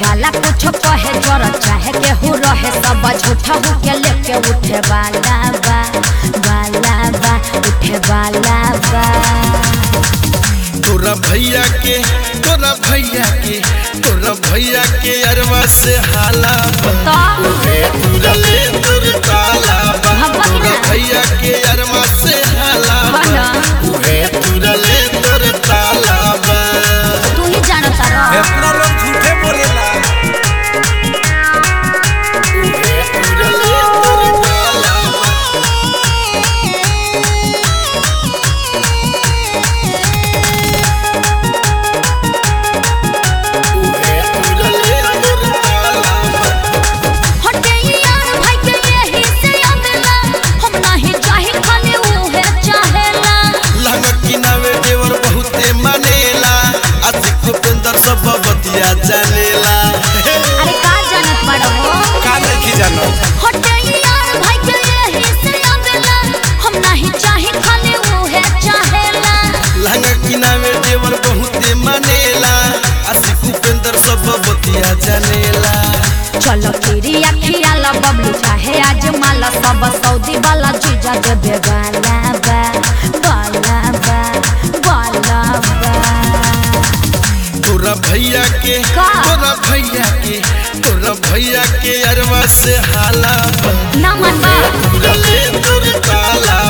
वाला कुछ कहे जोर चाहे केहू रहे सब झूठा हो के लेके उठे वाला बा वाला बा उठे वाला बा तोरा भैया के तोरा भैया के तोरा भैया के अरवा से हाला बा। तो उहे तुरले तुर ताला बा। हम बगिना। तोरा भैया के अरवा से हाला बा। बना। उहे तुरले तुर ताला बा। तू ही जानता रह इतना लोग झूठे बोलेला उहे तुरले तुर ताला बा। उहे तुरले तुर ताला बा। हटे यार भाई के यही से आवेला हम नहीं चाहे खाली उहे चाहेला लहंगा किनावे देवर बहुते मानेला अतिक उपेंद्र सब बतिया जानेला अरे का जानत बड़ो का नहीं जानो हटे यार भाई के यही से आवेला हम नहीं चाहे खाली उहे चाहेला लहंगा किनावे देवर बहुते मानेला अतिक उपेंद्र सब बतिया जानेला चलो तेरी अखिया ला बबलू चाहे आज माला सब सऊदी वाला जीजा देबे वाला बा वाला बा वाला बा तोरा भैया के का? तोरा भैया के तोरा भैया के अरवा से हाला बा। ना मनबा तुरले तुर ताला